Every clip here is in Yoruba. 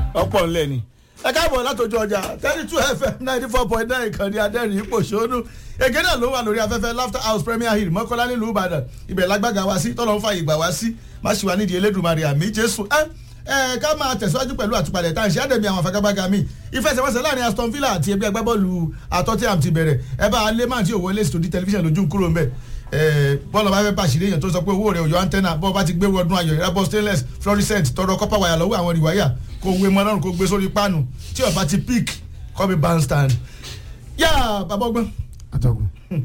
ọ̀pọ̀ ńlẹ̀ ni ẹ káàbọ̀ látọjú ọjà thirty two fm ninety four point nine ìkànnì adẹ́rìn ipò ṣónú èké náà ló wà lórí afẹ́fẹ́ laughter house premier hill mọ́kànlá nílùú ìbàdàn ibẹ̀ lágbàgà wá sí tọ́lọ́ ń fa ìgbà wá sí má ṣì wá nídìí elédùnmarè àmì jésù ẹ ẹ ká máa tẹ̀síwájú pẹ̀lú àtúpalẹ̀ tá à ń ṣe àdẹ̀mí àwọn afagabaga mi ìfẹsẹ̀wọnsẹ̀ láàrin aston villa àti ẹgbẹ́ agbábọ́ọ̀lù àtọ́tíàm ti bẹ̀rẹ̀ ẹ bá alẹ́ máa ti òwò lẹ́sìn tó di tẹlifíṣàn lójú kúrò ń bẹ̀ bọ́ọ̀lù bá fẹ́ pàṣírí èèyàn tó sọ pé owó rẹ̀ òyò antenna bọ́ọ̀ bá ti gbé ọdún ayọ̀ ìrábọ̀ stainless fluorescent tọrọ copper wire lọ́wọ́ àwọn rìwáyà kó wé mọ́ lọ́rùn kó gbé sórí páànù tí ọba ti pick kọ́ mi bandstand. yá bàbá ọgbọ́n atọ́kùn.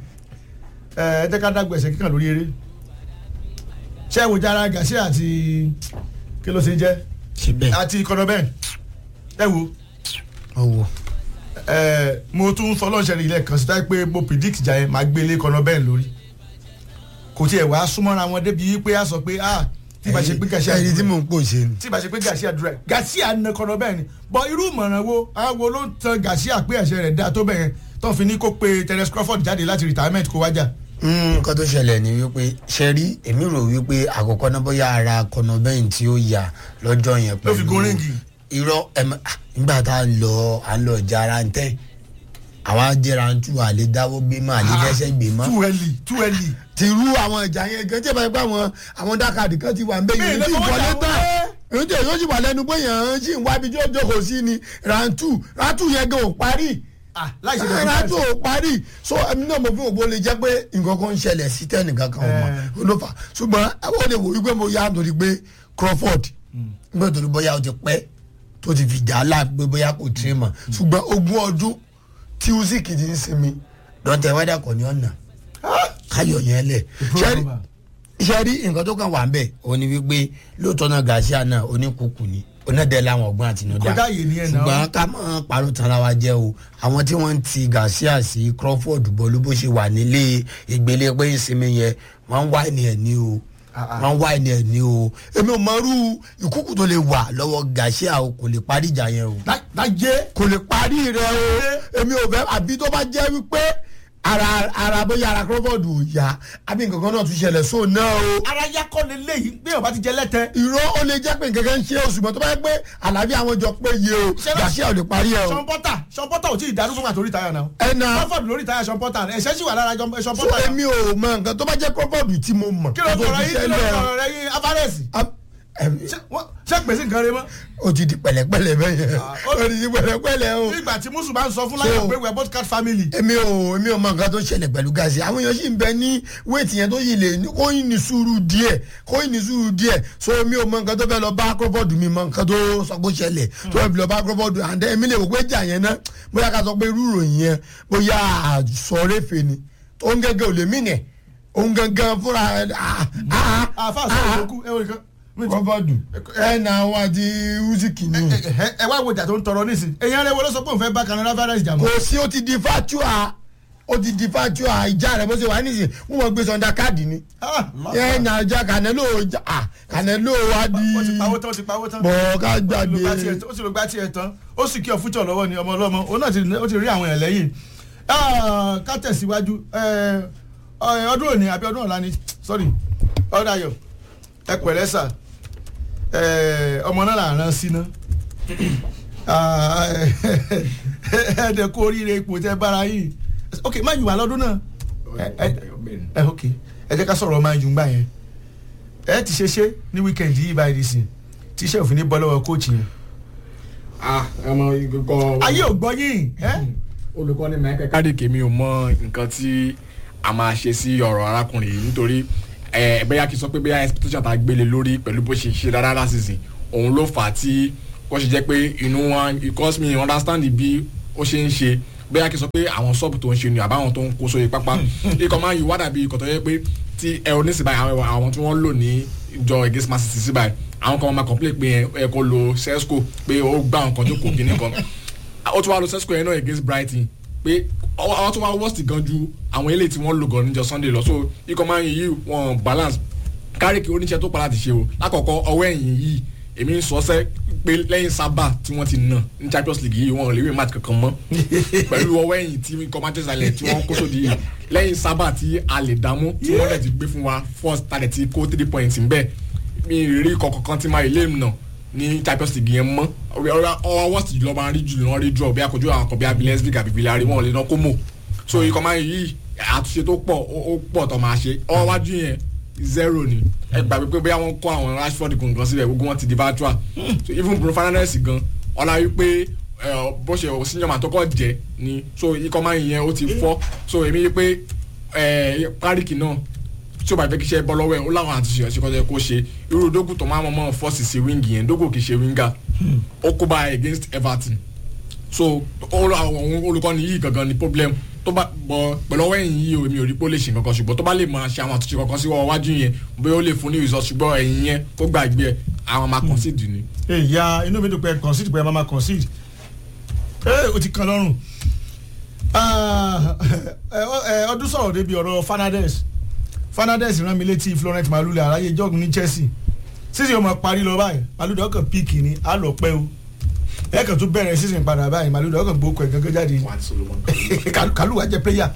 ẹ ẹ jẹ́ ká dágbé ẹsẹ̀ kíkàn lórí eré ṣé ẹ wò jára gàṣẹ́ àti kí ló ṣe jẹ́ síbẹ̀ àti kọ́nọ́bẹ́n ẹ wò ọwọ́ ẹ mo tún fọlọ́ọ̀ṣẹ́ ilẹ̀ kan sí táyé pé mo predict jà yẹn máa gbélé kọ́nọ́bẹ́n lórí kò tiẹ̀ wá súnmọ́ra wọn débi wípé a sọ pé ah tí ìbá ṣe pé gàṣẹ́ ẹni tí mò ń pò ṣe ni. tí ìbá ṣe pé gàṣíà dúró ẹ gàṣíà nà kọ́nọ́bẹ́n ni bọ irú ìmọ̀ràn wo àwọn wo ló ń tan gàṣíà pé ẹ̀ṣẹ̀ rẹ̀ dáa tó bẹ̀yẹn tó fi ní kó pe Terence Crawford jáde láti retirement kó wájà. nǹkan tó ṣẹlẹ̀ ni wípé ṣe rí èmi rò wípé àkọ́kọ́ náà bóyá ara kọ́nọ́bẹ́yìn tí ó yà lọ́jọ́ yẹn Ló fi gun ríǹgì. irọ́ ẹ̀mọ́ nígbà tá a lọ à ń lọ jara ń tẹ́ àwa jẹra ń tú àlè dáwọ́ gbé mọ́ àlè dẹ́sẹ̀ gbé mọ́ too early too early. ti rú àwọn ìjà yẹn gan tí ìbáyìí pé àwọn àwọn dákàdì kan ti wà ń bẹ Mi ì yìí lè tí fọwọ́ ìwọlé jà tán wọlé. èyí tí èyí sì wà lẹ́nu pé yàn án sì ń wá ibi tí ó jókòó sí ni rántù rántù yẹn gan ò parí ah láì ṣe bẹ̀rẹ̀ rántù ò parí so ẹni náà mo fi ògbó lè jẹ́ pé nǹkan kan ń ṣẹlẹ̀ sí tẹ́nìkan kan ọmọ Eh. olófà ṣùgbọ́n àwọn olè wò wípé mo yá nítorí pé Crawford nígbà tó ní bóyá ó ti pẹ́ tó ti fi jà á láàbí pé bóyá kò tiri mọ̀ ṣùgbọ́n ogún ọdún tí Usyk ti ń sinmi dọ́tẹ̀ wẹ́dà kò ní ọ̀nà káyọ̀ yẹn lẹ̀ ṣẹ́rí iṣẹ́ rí nǹkan tó kàn wà ń bẹ̀ òun ni wípé lóòótọ́ náà Garcia náà oníkùkù ni onídẹ̀ẹ́ láwọn ọgbọ́n àtinúdá Kódà yìí ni ẹ̀ náà. ṣùgbọ́n ká máa parọ́ tara wa jẹ́ o àwọn tí wọ́n ń ti Garcia sí Crawford bọ́ọ̀lù bó ṣe wà nílé ìgbélé pé ìsinmi yẹn wọ́n ń wá ẹni ẹ̀ ní o Ah, ah. wọ́n ń wá ẹni ẹ̀ ní o èmi ò mọrú ìkúkù tó lè wà lọ́wọ́ Garcia o kò lè parí ìjà yẹn o láyé kò lè parí rẹ o èmi ò fẹ́ àbí tó bá jẹ́ wípé ara ara bóyá ara Crawford ò yá àbí nǹkan kan náà tún ṣẹlẹ̀ sóò náà o ara yakọ leléyìí bí ọba ti jẹ lẹtẹ. ìró ó lè jẹ́ pé nǹkan kan ń ṣe oṣù mọ́ tó bá yẹ pé àlàáfíà àwọn jọ pé yé o Garcia ò lè parí ẹ o Sean Porter Sean Porter ò tí ì darúgbó àti orí táyà náà. ẹnà Crawford lórí táyà Sean Porter ẹ̀ṣẹ̀ sì wà lára Sean so Porter. èmi ò mọ nǹkan tó bá jẹ́ Crawford tí mo mọ̀ kí ló tó sọ̀rọ̀ fi yìí kí ló ṣẹlẹ̀ o. sọ̀rọ̀ rẹ yín Alvarez. Am- ẹm, Ṣé wọ́n- ṣé gbèsè nǹkan rẹ mọ́. ó ti di pẹ̀lẹ́pẹ̀lẹ́ bẹ́ẹ̀ yẹn ó- ó ti di pẹ̀lẹ́pẹ̀lẹ́ o. nígbà tí musu bá ń sọ fún láyọ̀ So- pé we are both cat family. èmi ò èmi ò mọ nǹkan tó ṣẹlẹ̀ pẹ̀lú Garcia àwọn èèyàn sì ń bẹ ní wéètì yẹn tó yìí lè ní kó yìí ní sùúrù díẹ̀ kó yìí ní sùúrù díẹ̀ so èmi ò mọ nǹkan tó fẹ́ lọ bá Crawford mi mọ nǹkan tó sọ pé ó ṣẹlẹ̀ tó fẹ́ lọ bá Crawford and then èmi lè wò pé jà yẹn náà bóyá ká sọ pé irú ìròyìn yẹn bóyá àsọ̀rẹ́fẹ̀ ni tó ń gẹ́gẹ́ ò lè mí nẹ̀ òun gangan fúnra ẹ̀ ah ah àfa ah àṣọ ah ìlókù ẹ wò nìkan. Crawford ẹ̀ nà àwọn àti Usyk ni Ẹ- ẹ- ẹ wá wo ìjà tó ń tọrọ nísìn èèyàn rẹ wo ló sọ pé òun fẹ́ bá Canada Alvarez jà mọ́. kò sí ó ti di fatua ó ti di fatua ìjà rẹ bó ṣe wà nísìnyí wọn mọ gbé sọńdà káàdì ni Ah, ẹ nà ọjà Canelo ọjà ah Canelo wa di ó ti pawó tán ó ti pawó tán. bọ̀ ká ó sì lọ gbá gbàgbé tiẹ̀ tán- ó sì lọ gbá tiẹ̀ tán ó sì kí ọ fújọ lọ́wọ́ ni ọmọ ọlọ́mọ òun náà ti ó ti rí àwọn èèyàn lẹ́yìn Ah, ká tẹ̀síwájú eh, eh, ọdún òní àbí ọdún ọ̀la ni sorry ọdún ayọ̀ ẹ pẹ̀lẹ́ sà Eh, ọmọ náà là ń rán síná Ah, ẹ dẹ̀ kú oríire ipò tẹ bára yìí ok má yùwà lọ́dún náà ẹ ẹ- ẹ ok ẹ jẹ́ ká sọ̀rọ̀ máa yùn gbà yẹn ẹ ti ṣe ṣe ní wíkẹ̀ndì yìí báyìí sí tíṣẹ́ òfin ní bọ́ lọ́wọ́ kóòtù yẹn ah ọmọ ìkọkọ ayé ò gbọ́ yín ẹ olùkọ́ni Michael Carrick mi ò mọ nǹkan tí a máa ṣe sí ọ̀rọ̀ arákùnrin yìí nítorí ẹ bẹ́yà kí n sọ pé bẹ́yà expectation tá a gbélé lórí pẹ̀lú bó ṣe ṣe rárá lásìsìn òun ló fà á tí ó ṣe jẹ́ pé inú wọn because me understand bí ó ṣe ń ṣe bẹ́yà kí n sọ pé àwọn sọ́ọ̀bù tó ń ṣe ni àbáwọn tó ń kó sóye pápá ikọ̀ máa ń yí wádà bí ikọ̀ tó yẹ pé tí ẹ ò ní sí báyìí àwọn àwọn tí wọ́n lò ní ìjọ against Man City sí báyìí àwọn kan máa complain pé ẹ kó lo Sesco pé ó gbá nǹkan tó kò kíní kan ó tún wá lo Sesco yẹn náà against Brighton pé ọwọ́ àwọn tó wá worst gan ju àwọn eléyìí tí wọ́n lò gan níjọ Sunday lọ so ikọ̀ máa ń yí wọn balance Carrick oníṣẹ́ tó padà ti ṣe o lákọ̀ọ́kọ́ ọwọ́ ẹ̀yìn yìí èmi ń sọ sẹ́ pé lẹ́yìn sábà tí wọ́n ti nà ní Champions League yìí wọn ò lè rí match kankan mọ́ pẹ̀lú ọwọ́ ẹ̀yìn tí ikọ̀ Manchester United tí wọ́n kó sódì yìí lẹ́yìn sábà tí a lè dààmú tí wọ́n lè ti gbé fún wa first target ti kó three points ń bẹ̀ mi ì rí ikọ̀ kankan tí máa ilé nà ní champions league yẹn mọ́ ọwọ́ worst jùlọ máa rí jùlọ rí draw bí akọjú àwọn kan bí abilés league àbí villarreal wọn ò lè ná kó mọ̀ so ikọ̀ máa yí àtúnṣe tó pọ̀ ó pọ̀ tó máa ṣe ọwọ́ wájú yẹn zero ni ẹ gbàgbé pé bóyá wọ́n kó àwọn rashford gangan síbẹ̀ gbogbo wọn ti di virtual so even bruno fernandes gan ọ̀la wípé bó ṣe sinjọba tó kọ́ jẹ́ ni so ikọ̀ máa yẹn ó ti fọ́ so èmi yí pé párìkì náà tí o bá fẹ́ kí iṣẹ́ bọ́ lọ́wọ́ ẹ̀ ó láwọn àti ṣèyàn ṣèkọ́ kó ṣe irú dógù tó máa mọ̀ fọ́ọ̀sì sí wíńgì yẹn dógù kì í ṣe wíńgà ó kó bá against everton so àwọn olùkọ́ni yìí gangan ni problem tó bá bọ pẹ̀lú ọwọ́ ẹ̀yìn yìí o èmi ò rí pé ó lè ṣe kankan ṣùgbọ́n tó bá lè máa ṣe àwọn àtúnṣe kankan sí iwájú yẹn bóyá ó lè fún ní result ṣùgbọ́n ẹ̀yìn yẹn kó gbàgbé ẹ̀ àwọn máa concede ni. ìyá inú mi dùn pé concede pé ẹ máa máa concede ẹ o ti kan lọ́rùn ọdún sọ̀rọ̀ débi ọ̀rọ̀ Fernandes Fernandes rán mi létí Florent Malule aráyé jọ́ọ̀gù ní Chelsea sísè ọmọ parí lọ báyìí Malule ọkàn píìkì ni á lọ pẹ́ o ẹ kàn tún bẹ̀rẹ̀ sísè padà báyìí Malule ọkàn gbókò ẹ̀ gángan jáde Kalu wá jẹ pléyà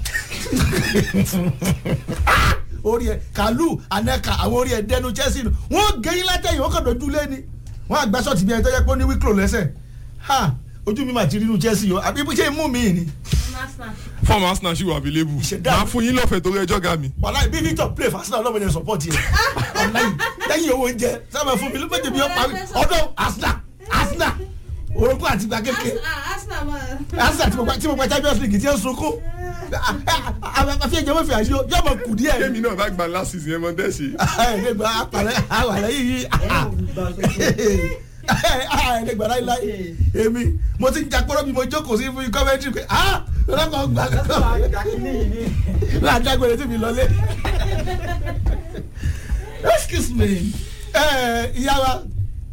orí ẹ Kalu Aneka àwọn orí ẹ dẹnu Chelsea nù wọ́n gẹ̀yìn látẹ̀yìn wọ́n kàn dojú lé ni wọ́n àgbà sọ́ọ̀tì bí ẹni tó yẹ pé ó ní wíkúrò lẹ́sẹ̀ ha ojú mi mà ti rí inú Chelsea o àbí ṣé mú mi ni fọ́ọ̀mù arsenal ṣì wà available Ìṣẹ̀dá máa mi. fún yín lọ́fẹ̀ẹ́ torí ẹjọ́ ga mi. wàláì bí Victor play for Arsenal ọlọ́mọdé support yẹ wàláì lẹ́yìn owó oúnjẹ sábà fún mi ló méjì bí ó parí ọdún Arsenal Arsenal orogún àti ìgbà kékeré Arsenal tí mo gba tí mo gba Champions League tí ó sunkún àfi ẹ̀jẹ̀ wọ́n fi àṣeyọ yóò mọ̀ kù díẹ̀ kémi náà bá gba last season ẹ̀ mọ́ tẹ́sí. ẹ̀ẹ́dẹ́gbà apàrẹ́ àwàlẹ́ yìí ẹ̀ẹ́dẹ́gbà láíláí èmi mo ti ń jakpọ́rọ́ bí mo jókòó sí fún kọ́mẹ́ntì pé ah lọ́kọ̀ gbà kọ́ láàdágbére tí mi lọlé excuse me ẹ ìyá wa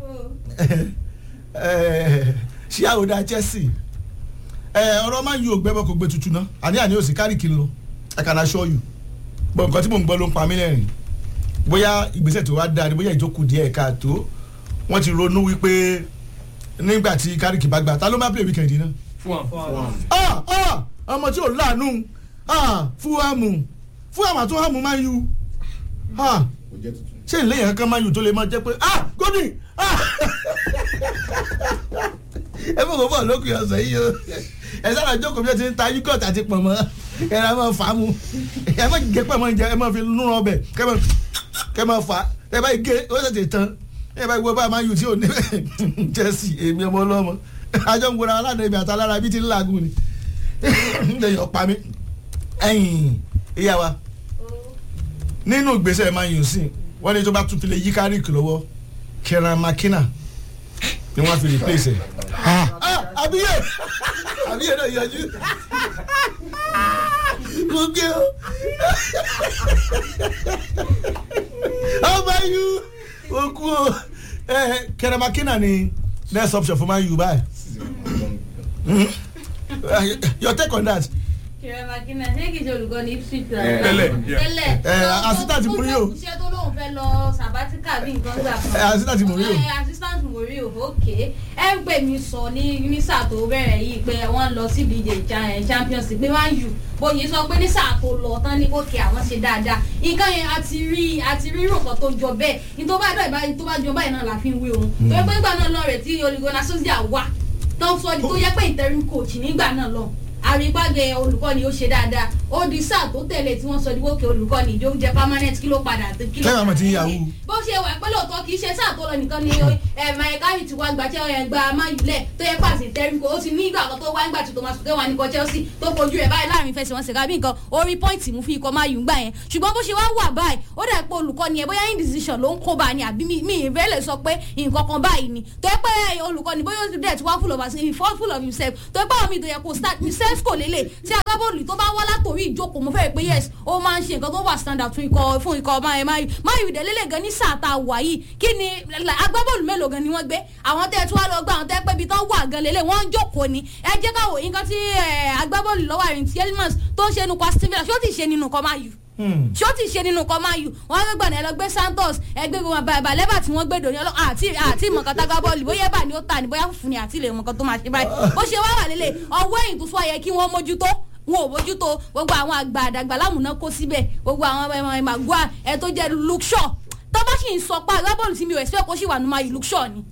ṣíà ò da Chelsea ẹ ọ̀rọ̀ máa ń yí ògbẹ́ bọ́ kó gbé tuntun náà àní àní òsì kárì kí n lọ I can assure you bọ́ nǹkan tí mò ń gbọ́ ló ń pa mí lẹ́rìn bóyá ìgbésẹ̀ tó wá dáa ni bóyá ìjókòó díẹ̀ káàtó wọ́n ti ronú wípé nígbà tí kárìkì bá gbà ta ló máa play weekend náà fún wa. ah ah ọmọ tí ò láàánú ah fúhàmù fúhàmù àti fúhàmù máa ń yu ah ṣé ìlẹ́yìn kankan máa ń yu tó lè máa jẹ́ pé ah godwin ah ẹ fún kò bọ̀ lókè ọ̀sẹ̀ yìí o ẹ sábà jókòó bí ẹ ti ń ta yúgọ̀t àti pọ̀nmọ́ ẹ rà máa fà á mu ẹ má gé pọ̀nmọ́ jẹ ẹ má fi nú ọbẹ̀ kẹ má kẹ má fà á ẹ bá gé ó tètè tán ẹ bá gbọ́ bá máa ń yu tí ò ní Chelsea èmi ọmọ ọlọ́mọ àjọ ń gbọ́ra aládùn ibi àtàlára bíi ti ń làágùn ni lẹ́yìn ọ̀pá mi ẹ̀yìn ìyá wa nínú ìgbésẹ̀ máa yùn sí wọ́n ní tó bá tún fi lè yí kárìkì lọ́wọ́ Kieran McKenna ni wọ́n fi replace ẹ̀. Ah, àbíyè àbíyè náà yọjú mo gbé o ọba yu okú o ẹ Kieran McKenna ni next option for Man U báyìí your take on that. Kìrẹ́ Makina ṣé kìí ṣe olùkọ́ ní Ipswich Eh, tẹ́lẹ̀, yeah. tẹ́lẹ̀ Eh, assistant Mourinho. iṣẹ́ tó lóun fẹ́ lọ sabatika bí nǹkan gbà kan. Eh, assistant Mourinho. Eh, assistant Mourinho ok ẹ ń pè mí sọ ní ní sáà tó bẹ̀rẹ̀ yìí pé wọ́n lọ sí ìdíje cha- eh, Champions League pé Man U bóyá sọ pé ní sáà tó lọ tán ní òkè àwọn ṣe dáadáa nǹkan yẹn àti rí àti rí nǹkan tó jọ bẹ́ẹ̀ ní tó bá dọ̀ ìbáyìí tó bá jọ báyìí náà la fi ń wé òun tó yẹ pé nígbà náà lọ rẹ̀ tí Ole Solskjaer wà tó ń sọ tó yẹ pé interim coach nígbà náà lọ àrígbáge olùkọ́ni ó ṣe dáadáa ó di sáà tó tẹ̀lé tí wọ́n sọ ní wókè olùkọ́ni ìjó jẹ permanent kí ló padà kí ló Kẹ́hìn àmọ̀ tí ń padà yahoo. lẹ́yìn. bó ṣe wà pé lóòótọ́ kì í ṣe sáà tó lọ nìkan ni ẹ̀ẹ́dẹ́gbẹ̀rún ti wá gba Chelsea gba mayulẹ̀ tó yẹ pàṣẹ interim coach ó ti ní ìgbà kan tó wá nígbà tí Thomas Tuchel wà ní ikọ̀ Chelsea tó fojú rẹ̀ báyìí láàrin ìfẹsẹ̀wọnsẹ̀ kábí nǹkan orí pọ́ìntì mú fún ikọ̀ mayu gbà yẹn ṣùgbọ́n bó ṣe wá wà báyìí ó dà pé olùkọ́ni ẹ̀ bóyá indecision ló ń kó bá ni àbí mi mi ìfẹ́ lè sọ pé nǹkan kan báyìí ni tó yẹ pé olùkọ́ni bóyá ó ti dẹ̀ tí wá full of himself full of himself tó yẹ pé àwọn mi tó yẹ kó start himself kò lélẹ̀ tí agbábọ́ọ̀lù tó bá wá látòrí ìjókòó mo fẹ́ pé yes ó máa ń ṣe nǹkan tó wà standard fún ikọ̀ fún ikọ̀ mayu mayu mayu ìdẹ́lélẹ̀ gan ní sáà tá a wà yìí kí ni agbábọ́ọ̀lù mélòó gan ni wọ́n gbé àwọn tẹ́ ẹ tí wọ́n lọ gbá àwọn tẹ́ pé ibi tán wà gan lélẹ̀ wọ́n ń jókòó ni ẹ jẹ́ ká wò yín kan tí eh, agbábọ́ọ̀lù lọ́wọ́ àrùn tí elmas tó ń ṣe nínú kwa steven ṣé ó ti ṣe nínú kọ́ mayu ṣé ó ti ṣe nínú kọ́ máa yù wọ́n gbé gbọ̀nà ẹ lọ gbé santos ẹgbẹ́ gbogbo àbá lẹ́bà tí wọ́n gbé dòní ọlọ́ àti àti ìmọ̀kan tágbá bọ́ọ̀lù bóyá ẹ̀bà ni ó ta ni bóyá fùfú ni àti ilé ìmọ̀kan tó máa ṣe báyìí bó ṣe wá wà lélẹ̀ ọwọ́ ẹ̀yìn tó sọ yẹ kí wọ́n mójútó wọn ò mójútó gbogbo àwọn àgbà àdàgbà lámùná kó síbẹ̀ gbogbo àwọn ẹmọ ẹmàgbọ́à ẹ tó jẹ́ luke shaw tó bá sì ń sọ pé agbábọ́ọ̀lù tí mi ò expect kó sì wà nù máa yù luke shaw ni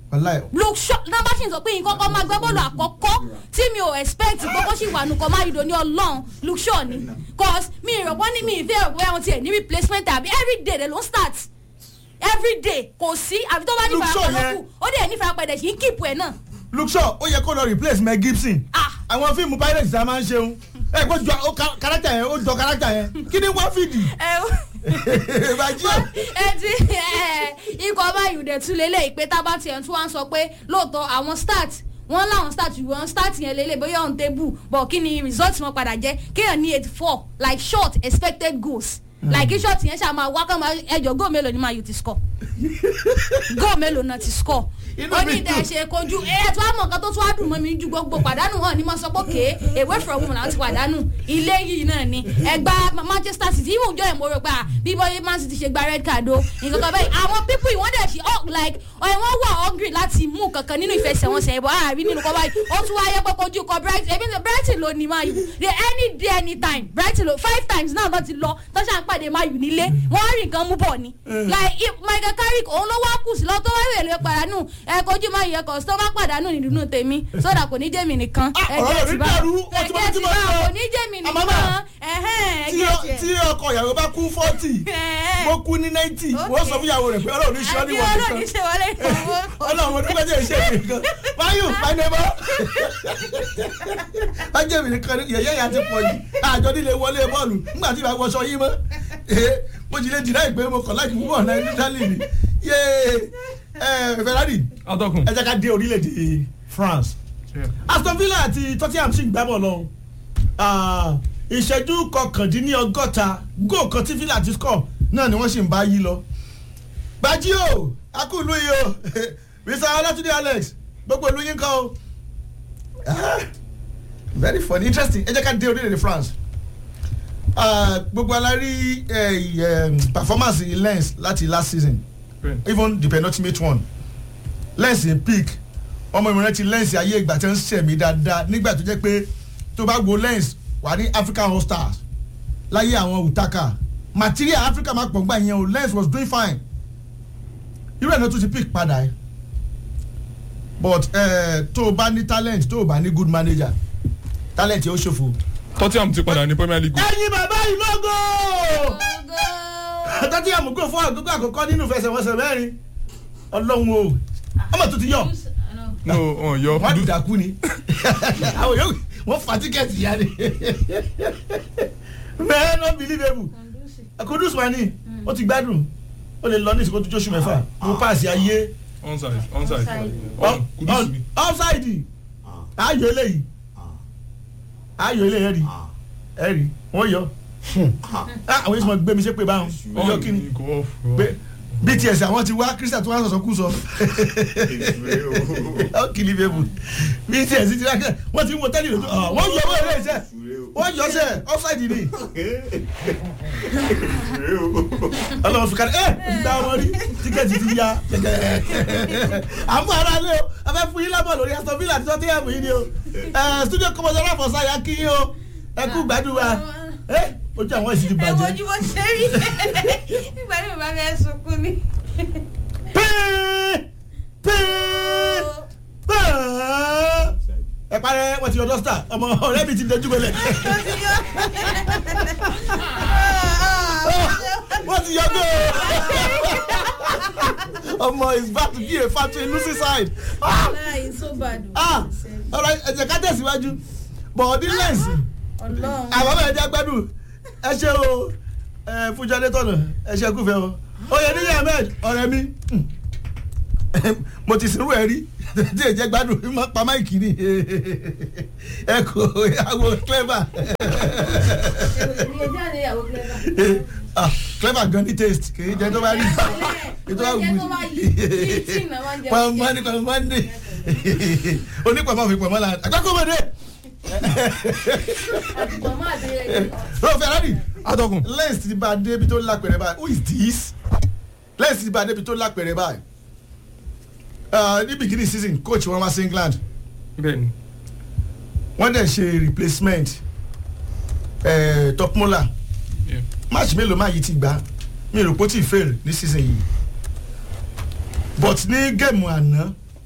wàláì look short náà bá ṣì ń sọ pé nǹkan kan máa gbá bọ́ọ̀lù àkọ́kọ́ tí mi ò expect gbogbo sì wà nùkọ́ máa yìí ní ọlọ́run look short ni cause mi ìrọ̀pọ̀ ní mi ìfẹ́ ìrọ̀pọ̀ ẹ̀hún tiẹ̀ ní replacement àbí everyday they don start everyday kò sí àfi tó bá ní Look Shaw ìfarapẹ̀ yẹn- lókù ó dẹ̀ ní ìfarapẹ̀ dẹ̀ sí ń kíìpù ẹ̀ náà luke shaw ó yẹ kó lọ replace mel gibson Ah. àwọn fíìmù pirates a máa ń ṣeun ẹ kó jọ ó ka- kárátà yẹn ó jọ kárátà yẹn kí ni wọ́n fìdí ìbàjẹ́ ẹ ti ẹ, ikọ̀ báyìí dẹ̀ tún lélẹ̀ ìpè tábà tiẹ̀ tún wá ń sọ pé lóòótọ́ àwọn start wọ́n láwọn start wọ́n start yẹn lélẹ̀ bóyá on table but kí ni result wọn padà jẹ́ kéèyàn ní eighty four like short expected goals like kí short yẹn ṣáà máa wá kàn máa ẹjọ góò mélòó ni máa yù ti score góò mélòó náà ti score Inú ó mi ní ìdá dùn. ẹ̀ṣẹ̀ kojú ẹ̀ tí wàá mọ̀ nǹkan tó tún wá dùn mọ́ mi ju gbogbo pàdánù hàn ní mo sọ pé kéé away from home làwọn ti pàdánù ilé yìí náà ni ẹgbà manchester city ìwọ̀n ìjọ ìmọ̀ rẹ̀ pé à bí bọ́yé man city ṣe gba red card o nǹkan kan bẹ́ẹ̀ àwọn people ìwọ́n dẹ̀ ṣe oh, like ẹ̀ wọ́n wà hungry láti mú kankan nínú ìfẹsẹ̀wọnsẹ̀ ìbọn àárín nínú kọ́ báyìí ó tún wáyé pé kojú kọ brighton ebi brighton ló ní man u they any day anytime brighton ló five times náà tó ti lọ tó ṣàn pàdé man u nílé wọ́n rí nǹkan mú bọ̀ ni like if michael carrick òun ló wá kù sí lọ tó wá rèé pàdánù ẹ kojú man u yẹ kọ́ tó bá pàdánù nínú tèmi sódà kò ní jẹ́mi nìkan Ah, ẹ ọ̀rọ̀ jẹ́ rẹ̀ ti bá dàrú, ó ẹ ti mọ jẹ́ tí ti mo bá sọ. kò ní jẹ́mi Àmọ́ nìkan mà, ẹ̀hẹ́n ẹ tí jẹ́ ọ- tiẹ̀. tí ọkọ ìyàwó bá kú forty mo kú ní ninety wọ́n sọ fún ìyàwó rẹ̀ pé ọlọ́run ní sọ ní àbí wọ́n ọlọ́run nìkan ṣe wọlé ìfowó. ọlọ́run mo dúpẹ́ jẹ́ ìṣe mi nìkan wáyù pàdébọ́ bájẹ́ mi nìkan ni yẹ̀yẹ́ yà ti pọ̀ jù àjọ nílé wọlé bọ́ọ̀lù nígbà tí ìbá wọṣọ yín mọ́ ee mo ti lè dìrá ìpè mo kàn láti púpọ̀ náà ní dálì ni yéé ẹ Ferrari atọ́kùn. ẹ jẹ́ ká dé orílẹ̀-èdè France Aston Villa àti Tottenham sì ń gbá bọ̀ lọ Ah, ìṣẹ́jú kọkàndínlọ́gọ́ta góò kan tí Villa ti score náà ni wọ́n sì ń bá yí lọ gbajú o akúlù yìí o mr ọlátúndé alex gbogbo ìlú yín kọ́ o Ah, very funny interesting ẹ jẹ́ ká dé orílẹ̀-èdè France Ah, gbogbo alárí eh, eh, performance lens láti last season even the penultimate one lens in peak ọmọ ìmọ̀ràn ti lens ayé ìgbà tí wọ́n ń ṣẹ̀mí dáadáa nígbà tó jẹ́ pé tó bá wo lens wà ní African All Stars láyé àwọn Utaka material Africa máa pọ̀ gbà yẹn o lens was doing fine irú ẹ̀ náà tún ti pick padà ẹ̀ but eh, tó o bá ní talent tó o bá ní good manager talent yóò ṣòfò. tottenham ti padà ní premier league. ẹyin bàbá yìí lógo tọ́tí àmúgbò fún àgbégbò àkọ́kọ́ nínú ìfẹsẹ̀wọnsẹ̀ mẹ́rin ọlọ́run o ọmọ tó ti yọ no wọn yọ wọ́n dàkú ni àwọn yóò wọ́n fa tíkẹ́ẹ̀tì yá ni man unbelievable kudus mani ó ti gbádùn ó lè lọ ní ìsìnkú tó jóṣù mẹ́fà mo paasi ayé onside onside Ọ- kudus ọ- ni. offside ayò eléyìí ayò eléyìí ẹ̀rí ẹ̀rí wọ́n yọ Ah, àwọn yìí sọ gbé mi ṣe pé báwọn ó yọ kí ni kò off. pé bts àwọn ti wá christian tó wá sọ̀sọ̀ kú sọ ó kìlì bẹ́ẹ̀bù bts ti wá kẹ́ wọ́n ti ń wo tẹ́lẹ̀ lójú ọ̀ wọ́n yọ owó eré iṣẹ́ wọ́n yọ sẹ́ offside ni ọlọ́run fi kárí ẹ́ ìgbà wọn rí tíkẹ́ẹ̀tì ti ya àmú ara lé o a fẹ́ fún yín lábọ̀ lórí aston villa àti tottenham yìí ni o ẹ̀ studio kọ́mọdé aláfọ̀ọ́sá ya kí yín o ẹ kú gbádùn wa ẹ ojú àwọn ìsìn ti ẹ bàjẹ́. wojú bó ṣe rí nígbà tí bàbá mi ẹ sunkún ni. pẹ́ẹ́ pẹ́ẹ́ pẹ́ẹ́ ẹ parẹ́ wọ́n ti yọ dọ́sítà ọmọ ọ̀rẹ́ mi ti dojú gbẹlẹ̀ wọ́n ti yọ gbé o ọmọ is back to be a factory losing side ah láì so bad o. ah ọ̀rọ̀ ẹ̀jẹ̀ ká tẹ̀síwájú bọ̀ọ̀dí lẹ́ǹsì ọlọ́run àwọn ọmọ ẹ̀jẹ̀ gbẹ́dùn ẹ ṣe o ẹ fúnjọ́dé tọ̀nà ẹ ṣe kúfẹ́ o oyè níyà ahmed ọ̀rẹ́ mi mo ti sinú ẹ rí tí èjẹ gbádùn mọ pa máìkì ni ẹ kò ìyàwó clever èmi ẹjọ́ àlẹ́ ìyàwó clever. ah clever gan ní taste kì í jẹ tó bá rí ètò bá wù Oúnjẹ tó bá yí yí tí ìnáwó máa ń jẹ. pọ̀nmọ́ ni pọ̀nmọ́ ni onípọ̀nmọ́ fi pọ̀nmọ́ la àgbákòmọdé àtùpọ̀ máa dé rẹ̀. lọ́wọ́ Ferrari atọ́kùn. lens ti bá a débi tó lápẹ̀rẹ̀ báyìí who is this lens ti bá a débi tó lápẹ̀rẹ̀ báyìí Ah, ní beginning season coach wọn wá sí England bẹ́ẹ̀ni wọ́n dẹ̀ ṣe replacement eh, top mola Yeah. match mélòó máa yìí ti gbá mi rò pé ó ti fail ní season yìí but ní géèmù àná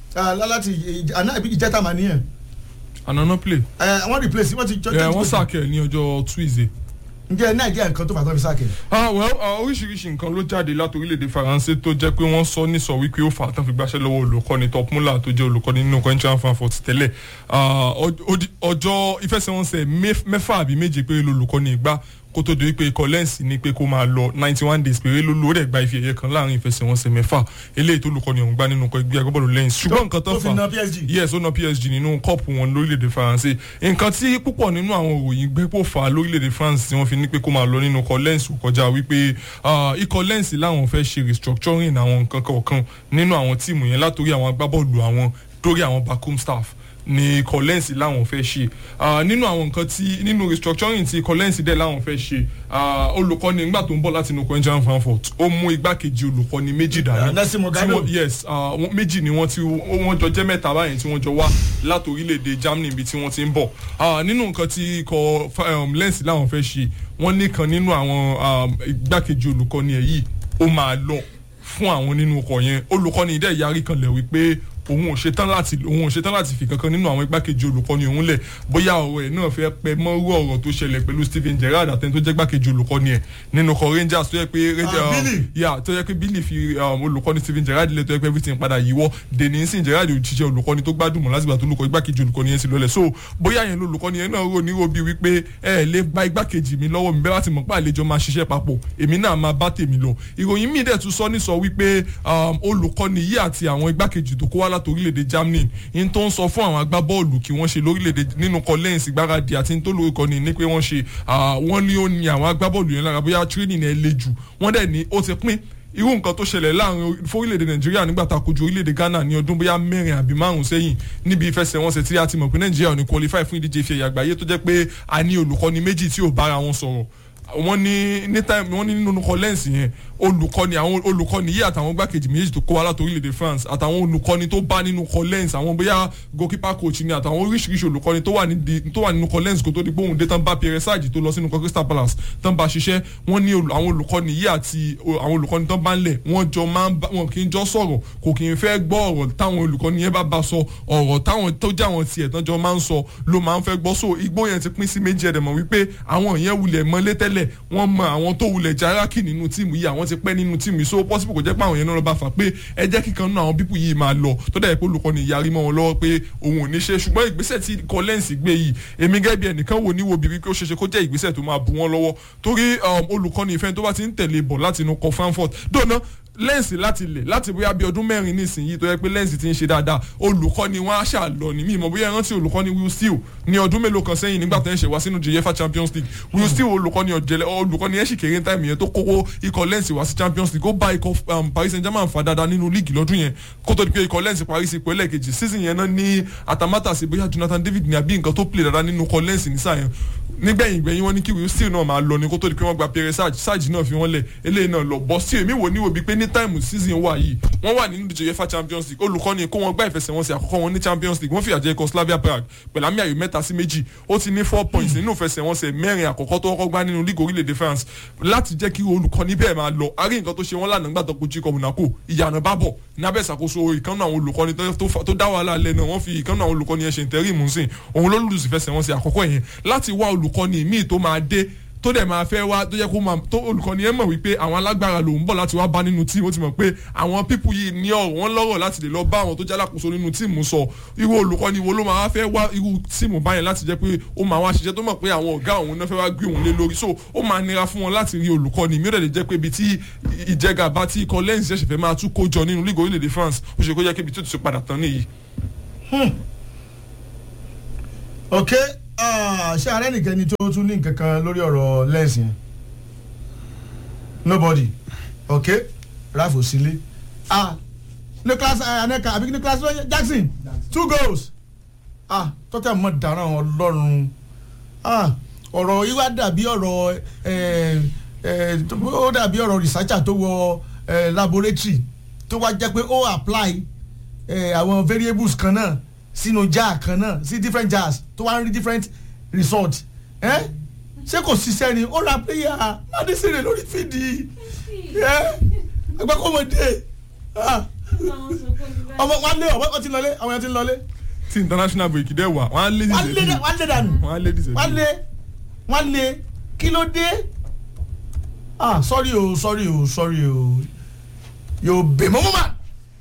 Ah, láti ìj- àná ìbí ìjẹta mà nìyẹn ànánà play ẹ wọ́n replace wọ́n ti jọ ẹ wọ́n sàkẹ́ ní ọjọ́ tuesday. ǹjẹ́ nàìjíríà nǹkan tó fà tán fi sáàkì ah well ah, oríṣiríṣi nǹkan ló jáde láti orílẹ̀-èdè faransé tó jẹ́ pé wọ́n sọ nísọ wípé ó fà á tán fi gbàṣẹ́ lọ́wọ́ olùkọ́ni top muller tó jẹ́ olùkọ́ni nínú kọ́ńtíran frankfurt tẹ́lẹ̀ Ah, ọj- odi- ọjọ́ ìfẹsẹ̀wọnsẹ̀ mẹ́f- mẹ́fà àbí méje péré lolùkọ́ni ìgbà kó tó di wípé ikọ̀ lẹ́ǹsì ni pé kó máa lọ ninety one days péré ló lórí ẹ̀gbá ife ẹ̀yẹ kan láàrin ìfẹsẹ̀wọnsẹ̀ mẹ́fà eléyìí tó olùkọ́ni ọ̀hún gbá nínú ikọ̀ ẹgbẹ́ agbábọ́ọ̀lù lẹ́ǹsì ṣùgbọ́n nǹkan tó tó fi fà na PSG. yes ó na psg nínú kọ́ọ̀pù wọn lórílẹ̀‐èdè faransé nǹkan tí púpọ̀ nínú àwọn òròyìn gbé pò fà á lórílẹ̀‐èdè france tí wọ́n fi ní pé kó máa lọ nínú ikọ̀ lens kọjá wípé ah, ikọ̀ lens láwọn fẹ́ ṣe restructuring àwọn nǹkan kọ̀ọ̀kan nínú àwọn tíìmù yẹn látòrí àwọn agbábọ́ọ̀lù àwọn dórí àwọn backroom staff ní ikọ̀ lens láwọn fẹ́ ṣe Ah, nínú àwọn nǹkan tí nínú restructuring tí ikọ̀ lens dẹ̀ láwọn fẹ́ ṣe ah, olùkọ́ni nígbà tó ń bọ̀ láti inú kọ́ńjà frankfurt ó mú igbákejì olùkọ́ni méjì dání Nelson tí Mogado. wọ́n- yes ah, wọ́n- méjì ni wọ́n ti wọ́n jọ jẹ́ mẹ́ta báyìí tí wọ́n jọ wá láti orílẹ̀-èdè germany ibi tí wọ́n ti ń bọ̀ Ah, nínú nǹkan tí ikọ̀ fa- um, lens láwọn fẹ́ ṣe wọ́n nìkan nínú àwọn um, igbákejì olùkọ́ni ẹ̀ yìí ó máa lọ fún àwọn nínú ọkọ̀ yẹn olùkọ́ni dẹ̀ yarí kan lẹ̀ wípé òun ò ṣetán láti òun ò ṣetán láti fi kankan nínú àwọn igbákejì olùkọ́ni òun lẹ̀ bóyá ọ̀rọ̀ ẹ̀ náà fẹ́ pẹ́ mọ́rú ọ̀rọ̀ tó ṣẹlẹ̀ pẹ̀lú Steven Gerrard àtẹni tó jẹ́ igbákejì olùkọ́ni ẹ̀ nínú ọkọ̀ Rangers tó yẹ pé Ah, Billy. yà tó yẹ pé Billy fi um, olùkọ́ni Steven Gerrard lẹ̀ tó yẹ pé everything padà yíwọ́ dèní sin Gerrard ò ṣiṣẹ́ olùkọ́ni tó gbádùn mọ́ lásìgbà tó lùkọ́ igbákejì olùkọ́ni yẹn sì lọlẹ̀ so bóyá yẹn lolùkọ́ni yẹn náà rò ní robi wípé ẹ ẹ lè gba igbákejì mi lọ́wọ́ mi bẹ́ẹ̀ láti mọ̀ pé àlejò máa ṣiṣẹ́ papọ̀ èmi náà máa bá tèmi lọ ìròyìn míì dẹ̀ tún sọ ní sọ wípé um, olùkọ́ni yìí àti àwọn igbákejì tó kó wá láti orílẹ̀-èdè Germany in tó ń sọ fún àwọn agbábọ́ọ̀lù kí wọ́n ṣe lórílẹ̀-èdè nínú kọ́lẹ́ǹsì ìgbáradì àti ní tó lórúkọ ni ní pé wọ́n ṣe ah, wọ́n ní ó ní àwọn agbábọ́ọ̀lù yẹn lára bóyá training ẹ̀ le jù wọ́n dẹ̀ ní ó ti pín irú nǹkan tó ṣẹlẹ̀ láàrin fórílẹ̀-èdè nàìjíríà nígbà tá a kojú orílẹ̀-èdè ghana ní ọdún bóyá mẹ́rin àbí márùn sẹ́yìn níbi ìfẹsẹ̀wọnsẹ̀ tí a ti mọ̀ pé nàìjíríà ò ní qualify fún ìdíje ìfẹ̀yà àgbáyé tó jẹ́ pé a ní olùkọ́ni méjì tí ò bára wọn sọ̀rọ̀ wọ́n ní ní time wọ́n ní nínú kọ́lẹ́ǹsì yẹn olùkọ́ni àwọn olùkọ́ni yìí àtàwọn gbákejì méjì tó kó wa láti orílẹ̀-èdè France àtàwọn olùkọ́ni tó bá nínú kọ́lẹ́ǹsì àwọn bóyá goalkeeper coach ni àtàwọn oríṣiríṣi olùkọ́ni tó wà nídìí tó wà nínú kọ́lẹ́ǹsì kó tó di gbóhùn dé tán bá Pierre Sarge tó lọ sínú Crystal Palace tán bá ṣiṣẹ́ wọ́n ní olù- àwọn olùkọ́ni yìí àti o- àwọn olùkọ́ni tán bá ń lẹ̀ wọ́n jọ máa ń bá wọn kì í jọ sọ̀rọ̀ kò kì í fẹ́ gbọ́ ọ̀rọ̀ táwọn olùkọ́ni yẹn bá bá sọ ọ̀rọ̀ táwọn tó jẹ́ àwọn tiẹ̀ tán jọ máa ń sọ ló máa ń fẹ́ gbọ́ so igbó yẹn ti pín sí méjì ẹ̀dẹ̀ mọ̀ wípé àwọn yẹn wulẹ̀ mọ́lé tẹ́lẹ̀ wọ́n mọ àwọn tó wulẹ̀ jaraki nínú tíìmù yìí àwọn ti pẹ́ nínú tíìmù yìí so possible kò jẹ́ pé àwọn yẹn náà lọ bá fà pé ẹ jẹ́ kíkan nínú àwọn pípù yìí máa lọ tó dẹ̀ pé olùkọ́ni yarí mọ́ wọn lọ́wọ́ pé òun ò ní ṣe ṣùgbọ́n ìgbésẹ̀ tí kọ́lẹ́ǹsì gbé yìí èmi gẹ́gẹ́ bí ẹnìkan wò ní wo bíbí pé ó ṣeéṣe kó jẹ́ ìgbésẹ̀ tó máa bu wọn lọ́wọ́ torí um, olùkọ́ni ìfẹ́ tó bá ti ń tẹ̀lé bọ̀ láti inú kọ Frankfurt dóná lẹ́ǹsì láti lẹ̀ láti bóyá bí ọdún mẹ́rin nísìnyí tó yẹ pé lẹ́ǹsì ti ń ṣe dáadáa olùkọ́ni wọn á ṣàlọ́ ní mímọ́ bóyá ẹ rántí olùkọ́ni Will Steele ní ọdún mélòó kan sẹ́yìn nígbà tó ń ṣe wá sínú UEFA Champions League Will Steele olùkọ́ni ọ̀jẹ̀lẹ̀ olùkọ́ni ẹ̀ sì kéré ní táìmù yẹn tó kówó ikọ̀ lẹ́ǹsì wá sí Champions League ó bá ikọ̀ um, Paris Saint-Germain fà dáadáa nínú líìgì lọ́dún yẹn kó tó di pé ikọ̀ lẹ́ǹsì parí sí ipò ẹlẹ́ẹ̀kejì season yẹn náà ní àtàmátà sí bóyá Jonathan David ní àbí nǹkan tó play dáadáa nínú ikọ̀ lẹ́ǹsì nísà yẹn nígbẹ̀yìn gbẹ̀yìn wọn ní kí Will Steele náà máa lọ ní kó tó di pé wọ́n gba Pierre Sarge Sarge náà fi wọ́n lẹ̀ eléyìí náà lọ bọ́ sí èmi wò ní wo bíi pé ní táìmù season wà yìí wọ́n wà nínú ìdíje UEFA Champions League olùkọ́ni kó wọn gbá ìfẹsẹ̀wọnsẹ̀ àkọ́kọ́ wọn ní Champions League wọ́n fìyà jẹ ikọ̀ Slavia Prague pẹ̀lú àmì ayò mẹ́ta sí méjì ó ti ní four points nínú ìfẹsẹ̀wọnsẹ̀ mẹ́rin àkọ́kọ́ tó kọ́kọ́ gbá nínú league orílẹ̀-èdè France láti jẹ́ kí olùkọ́ni bẹ́ẹ̀ máa lọ a rí nǹkan tó ṣe wọ́n lánàá nígbà tó kojú ikọ̀ Monaco ìyànà bá bọ̀ nábẹ́ ìṣàkóso ìkànnì àwọn olùkọ́ni tó- tó fa- tó dá wàhálà lẹ́ náà wọ́n fi ìkànnì àwọn olùkọ́ni yẹn ṣe ìtẹ́rì mùsìn òun ló lùsì fẹsẹ̀wọnsẹ̀ àkọ́kọ́ yẹn láti wá olùkọ́ni míì tó máa dé tó dẹ̀ máa fẹ́ wá tó yẹ kó máa tó olùkọ́ni yẹn mọ̀ wípé àwọn alágbára lòún bọ̀ láti wá bá nínú tíìmù ó ti mọ̀ pé àwọn pípù yìí ní ọ̀rọ̀ wọn lọ́rọ̀ láti lè lọ bá àwọn tó jẹ́ alákòóso nínú tíìmù sọ irú olùkọ́ni wo ló máa wá fẹ́ wá irú tíìmù báyẹn láti jẹ́ pé ó máa wá ṣiṣẹ́ tó mọ̀ pé àwọn ọ̀gá òun náà fẹ́ wá gbé òun lé lórí so ó máa nira fún wọn láti rí olùkọ́ni mi ó dẹ̀ lè jẹ́ pé ibi tí ìjẹgàba tí ikọ̀ lẹ́yìn ṣẹ̀ṣẹ̀ fẹ́ máa tún kójọ nínú lígò orílẹ̀-èdè France ó ṣe kó jẹ́ pé ibi tó ti padà tán nìyí. ok ah, ṣé ààrẹ nìkan ni tó tún ní nǹkan kan lórí ọ̀rọ̀ lẹ́ǹsì yẹn nobody ok ralph osile ah nicholas eh, aneka àbí nicholas jackson two goals ah tọ́tẹ̀ mọ́ dáná ọlọ́run ah ọ̀rọ̀ yìí wá dàbí ọ̀rọ̀ eh, eh, tó- ó dàbí ọ̀rọ̀ researcher tó wọ eh, laboratory tó wá jẹ́ pé ó apply eh, àwọn variables kan náà sínú jar kan náà sí different jars tó wá ń rí different result eh? ṣé kò ṣiṣẹ́ ni ó ra player madisire lórí fídì agbákọ́mọdé ọmọ wọn lé ọmọ wọn ti lọlé àwọn yẹn ti lọlé tí international break dẹ̀ wà wọ́n á lé wọn lé dìde wọn lé dànù wọ́n á lé dìde wọn lé wọn lé kí ló dé ah sorry o sorry o sorry o yóò bè mọ́mọ́ mà.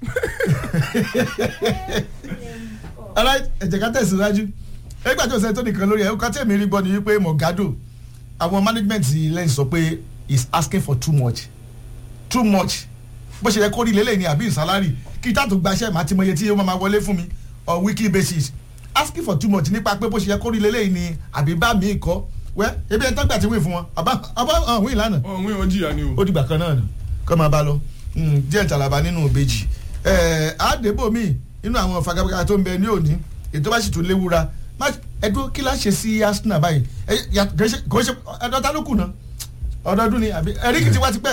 alright ẹ jẹ́ ká tẹ̀síwájú ẹgbẹ́ àti òsèǹtò nìkan lórí ẹ̀ ọkọ̀ tí èmi rí gbọ́ ni wípé Mogado àwọn management lẹ́yìn sọ pé is asking for too much too much bó ṣe yẹ kó rí lélẹ̀ ní àbí ìsálárì kí tá tó gbaṣẹ́ màá ti mọ iye tí yóò máa wọlé fún mi on weekly basis asking for too much nípa pé bó ṣe yẹ kó rí lélẹ̀ ní àbí bá mi kọ́ wẹ́ ebi ẹ̀ ń tọ́gbà tí wí fún wọn àbá àbá hàn wí lánàá ọ̀hún ìwọ̀n jìyà ni o. ó dìgbà kan náà ni kọ́ máa bá lọ Mm, díẹ̀ tàlàbà nínú ìbejì ẹ̀ẹ́ àdébò mi nínú àwọn fagafaga tó ń bẹ ní òní ètò bá sì tún léwura má ẹdún kí la ṣe sí Arsenal báyìí ẹ yà kò ṣe kò ṣe ẹdọta ló kù náà ọdọọdún ni àbí ẹríkì tí wá ti pẹ́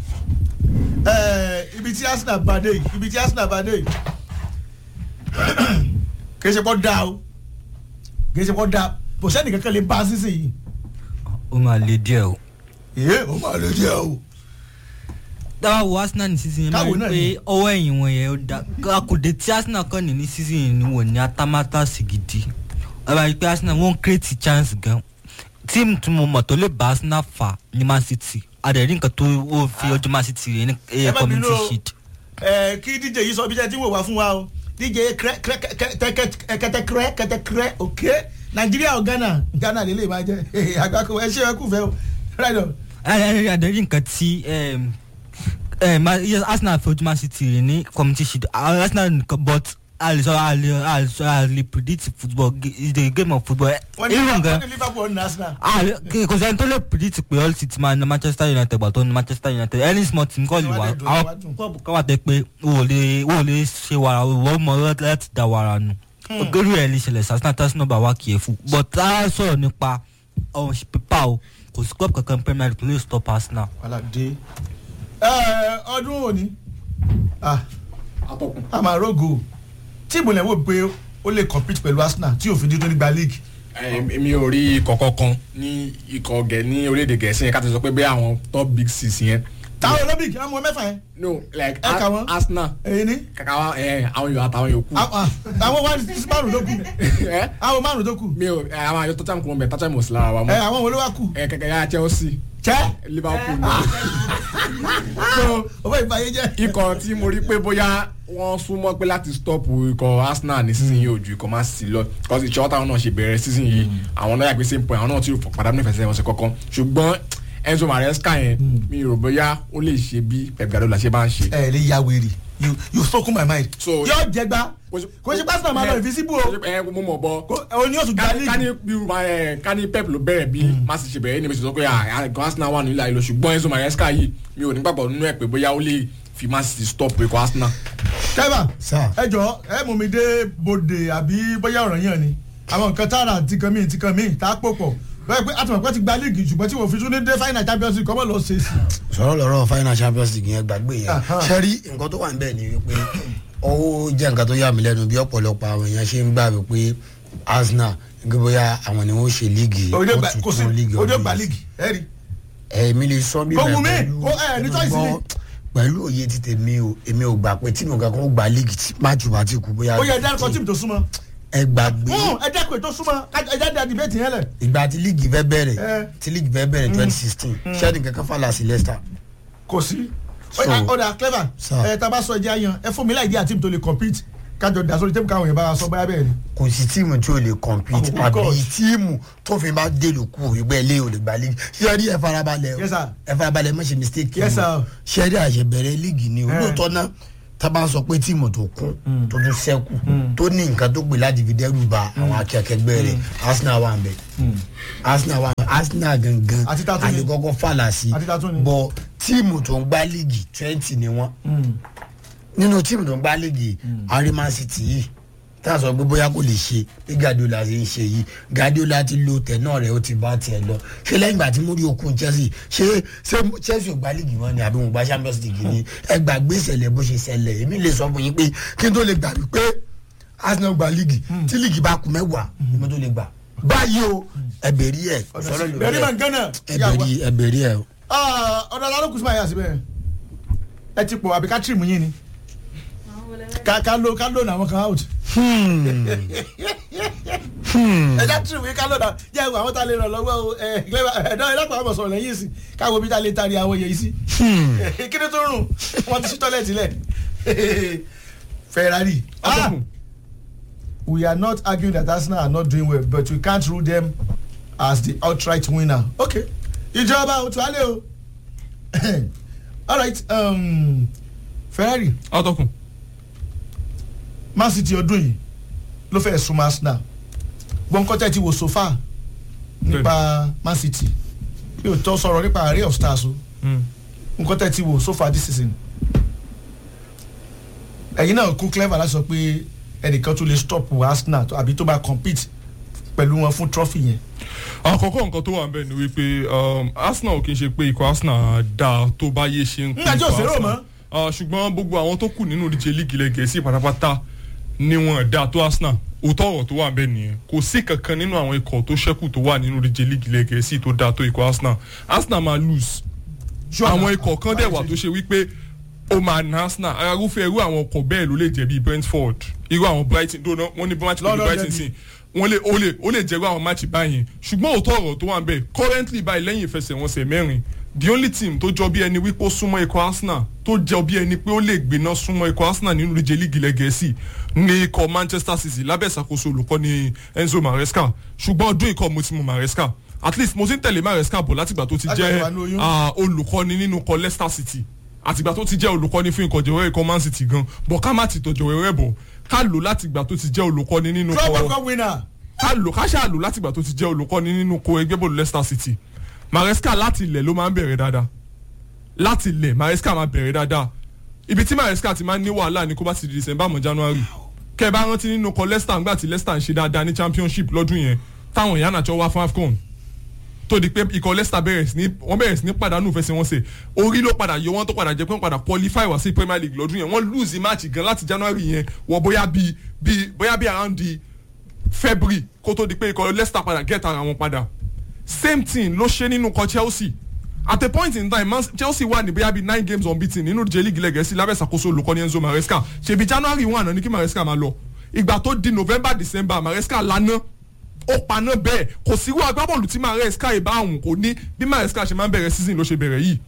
ẹ̀ẹ́ ibi tí Arsenal bá dé yìí ibi tí Arsenal bá dé yìí kì í ṣe pọ́ da o kì í ṣe pọ́ da kò sẹ́ni kankan lè bá a sísè yìí ó máa le díẹ̀ o. èé ó máa lè díẹ̀ o. dáwà wo Arsenal ní season yẹn máa Káwo rí náà pé ni. ọwọ́ ẹ̀yìn wọn yẹn ó da akòdè tí Arsenal kàn ní ní season yẹn ni wọ́n ní atamátà sí gidi ẹ bá rí pé Arsenal wọ́n create chance gan tíìmù tí mo mọ̀ tó lè bá Arsenal fà ní Man City adẹ̀rí nǹkan tó ó fi ọjọ́ Man City rẹ̀ ní ẹ ẹ̀yẹ má bínú community o. shield. ẹ kí dj yìí sọ bí jẹ́ tí wò wá fún wa o dj kẹtẹkẹrẹ kẹtẹkẹrẹ ok nàìjíríà o ghana ghana lè lè máa jẹ àgbákò ẹ ṣe ẹ kú fẹ o right on. adẹ̀rí nǹkan tí em, em, Ma- yes, Arsenal fi ọjọ́ Man City rẹ̀ ní community shield Arsenal nìkan but a lè sọ a lè a lè sọ a lè predict football is the game of football wọ́n ní even gan wọ́n ní liverpool ní arsenal. Ah, kì- kò sẹ́ni tó lè predict pé all city máa na manchester united gbà tó ní manchester united any small team kọ́ lè wà Ìwádìí dùn, àwọn ìwádìí dùn. club kan wà tẹ́ pé o ò lè o ò lè ṣe wàrà o ò mọ láti da wàrà nù ogeru ẹ̀ lè ṣẹlẹ̀ sasana tasina bá wà kìí fún but a sọ̀rọ̀ nípa ọ̀hún pípa o kò sí club kankan premier league tó lè stop arsenal. wàhálà dé. ẹ ọdún òní ah atọ́kùn. a máa rògò tíìmù lẹ̀ wò pé ó lè compete pẹ̀lú arsenal tí òfin dídó nígbà league. èmi ò rí ikọ̀ kankan ní ikọ̀ gẹ̀ ní orílẹ̀-èdè gẹ̀ẹ́sì yẹn ká ti sọ pé bẹ́ẹ̀ àwọn top big six yẹn. táwọn olympic àwọn ọmọ mẹ́fà yẹn no like Ẹ kà wọ́n. Ar- Arsenal èyí ni kàkà wá ẹ àwọn yòó àtàwọn yòókù. àwọn àwọn wá ní márùn tó kù ẹ àwọn márùn tó kù mi ò ẹ àwọn àyọ tọ́tàm kò mọ̀ bẹ́ẹ̀ tọ́tàm ò sí lára wa ẹ mọ́. àwọn wo ló wá kù ẹ kẹ̀kẹ́ yá Chelsea jẹ́ Liverpool náà. so owó ìfàyè jẹ́. ikọ̀ tí mo rí pé bóyá wọ́n súnmọ́ pé láti stop ikọ̀ Arsenal ní season yìí ò ju ikọ̀ Man City lọ because ìṣọ́ táwọn náà ṣe bẹ̀rẹ̀ season yìí àwọn náà yàgbé same point àwọn náà ti pàdánù ìfẹsẹ̀ wọn sí kankan ṣùgbọ́n Enzo Maresca yẹn mi rò bóyá ó lè ṣe bí Pep Guardiola ṣe bá ń ṣe. ẹ lè ya wèrè you you spoken my mind. So- yóò jẹgba kò ṣe pásítọ̀ máa lọ invisible o ẹ mo mọ̀ bọ́ Kò- o ní oṣù gba kani kani league. bí ẹ kani Pep ló bẹ̀rẹ̀ bí má sì ṣe bẹ̀rẹ̀ ní bẹ́sẹ̀ sọ pé àgọ́ Arsenal wà nílẹ̀ àìlọ ṣùgbọ́n Enzo Maresca yìí mi ò nígbàgbọ́ nínú ẹ̀ pé bóyá ó lè fi Man City stop ikọ̀ Arsenal. kẹ́bà Sir. ẹ jọ ẹ mú mi dé bòde àbí bóyá ọ̀rọ̀ yẹn ni àwọn nǹkan tààrà ti kan mí ti kan mí tá a pò pọ̀ bẹ́ẹ̀ pé àtùmọ̀pẹ́ ti gba league ṣùgbọ́n tí wọ́n fi tún ní dé final champions league kọ́mọ́ lọ ṣe é sí. sọ̀rọ̀ lọ́rọ̀ final champions league yẹn gbàgbé yẹn Aha. sẹ́rí nǹkan tó wà níbẹ̀ ni wípé ó jẹ́ nǹkan tó yà mí lẹ́nu bí ọ̀pọ̀lọpọ̀ àwọn èèyàn ṣe ń gbà wípé Arsenal nígbà bóyá àwọn ni wọ́n ṣe líìgì òde wọ́n gba ti kò sí tún líìgì òde ọdún gba yìí. league ẹ rí. èmi lè sọ bí Kò bẹ́ẹ̀ wù mí, pẹ̀lú- kò- ẹ, ní choice gbọ́, ni. pẹ̀lú òye ti tèmi o èmi ò gbà pé tíìmù kankan ó gba líìgì tí máàcù bá ti kú bóyá ó yẹ ẹ dárúkọ tíìmù tó súnmọ́ ẹ gbàgbé Hmm, ẹ dẹ́kun ètò súnmọ́ ẹ jáde àdìbẹ́tì yẹn lẹ̀. ìgbà tí líìgì fẹ́ bẹ̀rẹ̀ Eh. tí líìgì fẹ́ bẹ̀rẹ̀ twenty sixteen ṣẹ́ni kankan fàlà sí Leicester kò sí. So- ọ̀dà clever Sir. ẹ tá a bá sọ ẹjẹ ayan ẹ fún mi láì dí àtìmù tó lè compete kájọ dà sórí tẹ́bù káwọn yẹn bá wa sọ báyà bẹ́ẹ̀ ni. kò sí tíìmù tí o lè compete Oh, àbí God. tíìmù tó fi máa dèlò kú ìgbẹ́ ilé o lè gba league ṣẹ́rí ẹ farabalẹ̀ o Yes, sir. ẹ farabalẹ̀ má ṣe mistake Yes, sir. o ṣẹ́rí àṣebẹ̀rẹ̀ league ni o Eh. lóòótọ́ náà tábà ń sọ pé tíìmù tó kún tó tún sẹ́kù tó ní nǹkan tó pè láti fi dẹ́rù ba àwọn akẹ́kẹ́gbẹ́ rẹ̀ Arsenal wà ń bẹ̀ Arsenal wà ń bẹ̀ Arsenal gangan Àti ta tún ni? àlekọ́kọ́ fàlà sí Àti ta tún ni? bọ̀ tíìmù tó ń gbá league twenty ni wọ́n nínú tíìmù tó ń gbá léegi ariman city yìí tá a sọ pé bóyá kò lè ṣe bí Guardiola ṣe ń ṣe yìí Guardiola ti lo tẹ̀ náà rẹ̀ ó ti bá tiẹ̀ lọ ṣé lẹ́yìn ìgbà tí mo rí okun Chelsea ṣé ṣé Chelsea ò gbá léegi wọn ni àbí wọn gba Champions League ni ẹ gbàgbé ìṣẹ̀lẹ̀ bó ṣe ṣẹlẹ̀ èmi lè sọ fún yín pé kí n tó lè gbà wípé Arsenal gba léegi tí léegi bá kù mẹ́wàá èmi tó lè gbà báyìí o ẹ̀bẹ̀rí ẹ̀ sọ̀rọ̀ lórí bẹ́ẹ̀ ni màá ẹ̀ gánà. ẹ̀bẹ̀rí ẹ̀bẹ̀rí ẹ̀ o. ọ̀dọ̀ alárùkù sí báyà síbẹ̀ ẹ ti pọ̀ àbíká tìrìmù yín ni ká ká ló ká ló nà àwọn kan out. ẹja tún wí ká ló nà jẹ́ ìwé àwọn tá a lè ràn lọ́wọ́ o ẹ̀ ẹ̀dọ́ ẹ̀dọ́gba àwọn sọ̀rọ̀ lẹ́yìn sí káwọn bí tá a lè tari àwọn yẹn sí. kí ni tó rùn wọ́n ti sí tọ́lẹ̀tì lẹ̀. Ferrari. Ah! Atọ́kùn. we are not arguing that Arsenal are not doing well but we can't rule them as the outright winner. okay ìjọba òtún alẹ́ o alright um, Ferrari atọ́kùn Man City ọdún yìí ló fẹ́ súnmọ́ Arsenal gbọ́nkọ́tẹ́ ti wò so far nípa Man City mi ò tọ́ sọ̀rọ̀ nípa array of stars o nkọ́tẹ́ ti wò so far this season ẹ̀yin náà kú clever láti sọ pé ẹnìkan tún lè stop Arsenal tó- àbí tó bá compete pẹ̀lú wọn fún trophy yẹn. àkọ́kọ́ nǹkan tó wà ń bẹ̀ ni wípé um, Arsenal ò kì í ṣe pé ikọ̀ Arsenal dáa tó bá yé ṣe ń kó Nígbà tí ò ikọ̀ sérò Arsenal. mọ́. Ah, ṣùgbọ́n gbogbo àwọn tó kù nínú ìdíje líìgì ilẹ̀ Gẹ̀ẹ́sì pátápátá ni wọn dáa tó Arsenal òótọ́ ọ̀rọ̀ tó wà ń bẹ̀ nìyẹn kò sí kankan nínú àwọn ikọ̀ tó ṣẹ́kù tó wà nínú ìdíje líìgì ilẹ̀ Gẹ̀ẹ́sì tó dáa tó ikọ̀ Arsenal Arsenal máa lose àwọn ikọ̀ kan dẹ̀ wà tó ṣe wípé ó máa na Arsenal arúfẹ́ irú àwọn ọkọ̀ bẹ́ẹ̀ ló lè jẹ́ bíi Brentford irú àwọn Brighton dóná wọ́n ní match pẹ̀lú London Brighton derby. sí wọ́n lè ó lè ó lè jẹ́rú àwọn match báyìí ṣùgbọ́n òótọ́ ọ̀rọ̀ tó wà ń bẹ̀ currently báyìí lẹ́yìn ìfẹsẹ̀wọnsẹ̀ mẹ́rin the only team tó jọ bí ẹni wípé ó súnmọ́ ikọ̀ Arsenal tó jọ bí ẹni pé ó lè gbéná súnmọ́ ikọ̀ Arsenal nínú ìdíje líìgì ilẹ̀ Gẹ̀ẹ́sì ní ikọ̀ Manchester City lábẹ́ ìṣàkóso olùkọ́ni Enzo Maresca ṣùgbọ́n ọdún ikọ̀ mo ti mọ Maresca at least mo ti ń tẹ̀lé Maresca bọ̀ látìgbà tó ti Láti jẹ́ wà ní oyún. ah, olùkọ́ni nínú ikọ̀ Leicester City àtìgbà tó ti jẹ́ olùkọ́ni fún ikọ̀ jẹ̀wẹ́rẹ́ ikọ̀ Man City gan bọ̀ ká má ti tọ̀ jẹ̀wẹ́rẹ́ bọ̀ ká lò látìgbà tó ti jẹ́ olùkọ́ni nínú club ikọ̀ world cup winner. ká lò ká ṣáà lò látìgbà tó ti jẹ́ olùkọ́ni nínú ko ẹgbẹ́ bọ́ọ̀lù Leicester City Maresca láti ilẹ̀ ló máa ń bẹ̀rẹ̀ dáadáa láti ilẹ̀ Maresca máa bẹ̀rẹ̀ dáadáa ibi tí Maresca ti máa ń ní wàhálà ní kó bá ti di December mọ́ January kẹ́ ẹ bá rántí nínú kọ Leicester ńgbà tí Leicester ń ṣe dáadáa ní championship lọ́dún yẹn táwọn èèyàn àjọ wá fún AFCON tó di pé ikọ̀ Leicester bẹ̀rẹ̀ sí ní wọ́n bẹ̀rẹ̀ sí ní pàdánù fẹsẹ̀wọnsẹ̀ orí ló padà yọ wọ́n tó padà jẹ́ pé wọ́n padà qualify wá sí Premier League lọ́dún yẹn wọ́n lose match gan láti January yẹn wọ bóyá bíi bíi bóyá bíi around the February kó tó di pé ikọ̀ Leicester padà get ara wọn padà same thing ló ṣe nínú ikọ̀ Chelsea at a point in time Man Chelsea wà ní bóyá bíi nine games unbeaten nínú ìdíje league lẹ́gẹ̀ẹ́sì lábẹ́ ìṣàkóso olùkọ́ni Enzo Maresca ṣèbí January one àná ní kí Maresca máa lọ ìgbà tó di November December Maresca lana ó paná bẹ́ẹ̀ kò síwú agbábọ́ọ̀lù tí Maresca ìbá òun kò ní bí Maresca ṣe máa ń bẹ̀rẹ̀ season ló ṣe bẹ̀rẹ̀ yìí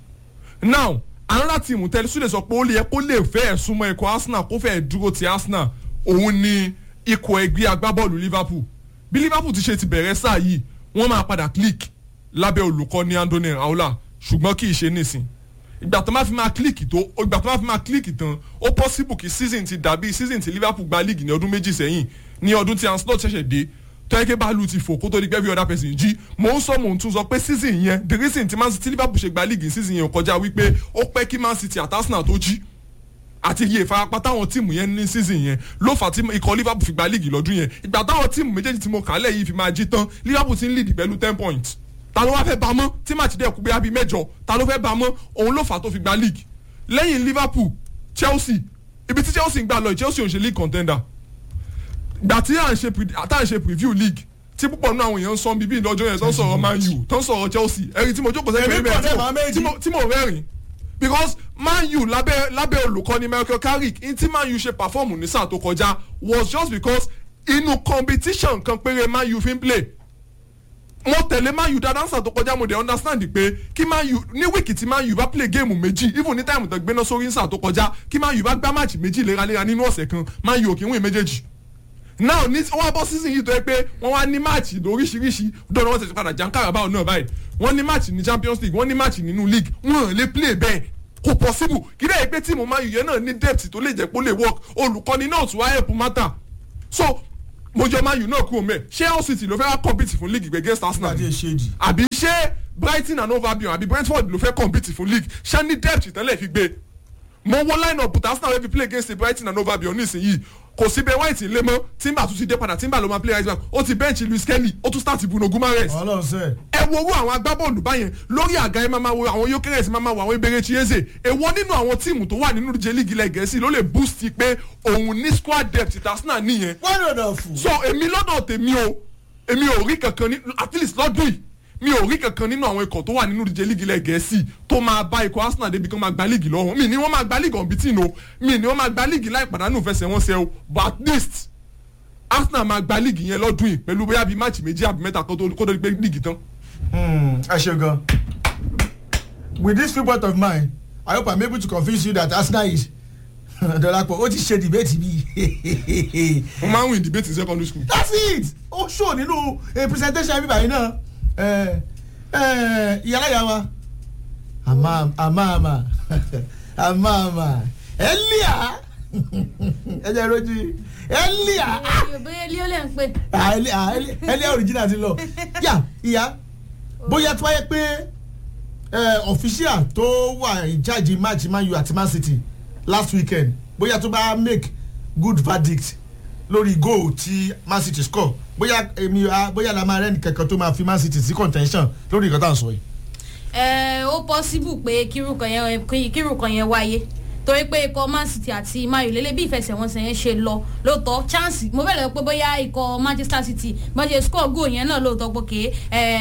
now another team tẹ́lẹ̀ súlẹ̀ sọ pé ó lè yẹ kó lè fẹ́ ẹ̀ súnmọ́ ikọ̀ Arsenal kó fẹ́ ẹ̀ dúró ti Arsenal òun ni ikọ̀ ẹgbẹ́ agbábọ́ọ̀lù Liverpool bí Liverpool ti ṣe ti bẹ̀rẹ̀ sáà yìí wọ́n máa padà click lábẹ́ olùkọ́ni Andoni Raiola ṣùgbọ́n kì í ṣe nísìn ìgbà tó máa fi máa click tó ìgbà tó máa fi máa click tán ó possible kí season ti dàbí season ti Liverpool gba league ní ọdún méjì sẹ́yìn ní ọdún tí Ancelotti ṣẹ̀ṣẹ̀ dé tọ́yẹ́kẹ́ báàlù ti fò kó tó di pé every other person jí mò ń sọ mò ń tún sọ pé season yẹn the reason tí Man City Liverpool ṣe gba league ní season yẹn ò kọjá wípé ó pẹ́ kí Man City àti Arsenal tó jí àti iye ìfarapa táwọn tíìmù yẹn ní season yẹn ló fà tí ikọ̀ Liverpool fi gba league lọ́dún yẹn ìgbà táwọn tíìmù méjèèjì tí mo kà á lẹ̀ yìí fi máa jí tán Liverpool ti ń lead pẹ̀lú ten points ta ló wá fẹ́ bá mọ́ tí màtí dẹ̀ kú bí abí mẹ́jọ ta ló fẹ́ bá mọ́ òun ló fà tó fi gba league lẹ́yìn Liverpool Chelsea ibi tí Chelsea ń gbà lọ Chelsea ò ń ṣe league contender gbà tí à ń ṣe pre- tá à ń ṣe preview league tí púpọ̀ nínú àwọn èèyàn ń sọ bíbí lọ́jọ́ yẹn tó ń sọ̀rọ̀ Man U tó ń sọ̀rọ̀ Chelsea ẹ̀rí tí mo jókòó Èmi sẹ́yìn kọ̀ dé màá méjì. tí mo tí mo rẹ́rìn because Man U lábẹ́ lábẹ́ olùkọ́ni Michael Carrick in tí Man U ṣe perform ní sáà tó kọjá was just because inú competition kan péré Man U fi ń play mo tẹ̀lé Man U dáadáa sáà tó kọjá mo dẹ̀ understand pé kí Man U ní wíìkì tí Man U bá play game méjì even ní táìmù tó gbéná sórí sáà tó kọjá kí Man U bá gbá match méjì léraléra nínú ọ̀sẹ̀ kan Man U ò kí ń win méjèèjì now ní wọ́n á bọ́ season yìí tó yẹ pé wọ́n wá ní máàcì lóríṣiríṣi dọ́nà wọ́n tẹ̀sí padà jankara báwọn náà báyìí wọ́n ní máàcì ní champions league wọ́n ní máàcì nínú league wọ́n lè play bẹ́ẹ̀ kò possible kí lẹ́yìn pé tíìmù Man U yẹn náà ní depth tó lè jẹ́ pé ó lè work olùkọ́ni náà tún wá help matter so mo jọ Man U náà kúrò mẹ́ ṣé Hull City ló fẹ́ wá compete fún league against Arsenal Adé ṣéèdì. àbí ṣé Brighton and Hove Albion àbí Brentford ló fẹ́ compete fún league ṣé ní depth tẹ́lẹ̀ fi gbé mo wo line up but Arsenal wey fi play against Brighton and Hove Albion nísìnyí kò sí Ben White lé mọ́ Timber tún ti dé padà Timber ló máa play right back ó ti bench Luis Kelly ó tún start Bruno Guimaraes Ọlọ́run sẹ́. ẹ wo owó àwọn agbábọ́ọ̀lù báyẹn lórí àga ẹ máa ma wo àwọn Gyökeres máa ma wo àwọn Eberechi Chieze èwo nínú àwọn tíìmù tó wà nínú ìdíje líìgì ilẹ̀ Gẹ̀ẹ́sì ló lè boost pé òun ní squad depth tí Arsenal nìyẹn wọ́n rò dọ̀ fún. so èmi lọ́dọ̀ tèmi o èmi ò rí kankan ní at least lọ́dún yìí mi ò rí kankan nínú àwọn ikọ̀ tó wà nínú ìdíje líìgì ilẹ̀ gẹ̀ẹ́sì tó máa bá ikọ̀ arsenal débi kan máa gba líìgì lọ́wọ́ mi ni wọ́n máa gba líìgì ọ̀nbítìn o mi ni wọ́n máa gba líìgì láì pàdánù fẹsẹ̀wọnsẹ̀ o but at least arsenal máa gba líìgì yẹn lọ́dún yìí pẹ̀lú bóyá bíi máàcì méjì àbí mẹ́ta kó tó kó tó di pé líìgì tán. Hmm, ẹ ṣe gan. with this viewpoint of mine i hope i'm able to convince you that arsenal is dolapo ó ti ṣe debate bi wọ́n máa ń win debate in secondary school. that's it ó show nínú a presentation bíbá yìí náà ẹ ẹ ìyálàyà wa àmà àmà àmà àmà àmà ẹlíà ẹjẹ rojú ẹlíà bóyá ilé ó lè ń pè. ẹlíà original ti lọ yà ìyá bóyá tí wáyé pé official tó wà in charge match man u àti man city last weekend bóyá tó bá make good verdict lórí goal tí man city score bóyá èmi bóyá la máa rẹ́ni kankan tó máa fi man city sí contention lórí nǹkan tá à ń sọ yìí. ẹ ó possible pé kírùkàn yẹn kírùkàn yẹn wáyé torí pé ikọ̀ man city àti man u lélẹ̀ bí ìfẹsẹ̀wọnsẹ̀ yẹn ṣe lọ lóòótọ́ chance mo bẹ̀rẹ̀ pé bóyá ikọ̀ manchester city bọ́n ṣe score goal yẹn náà lóòótọ́ pé ké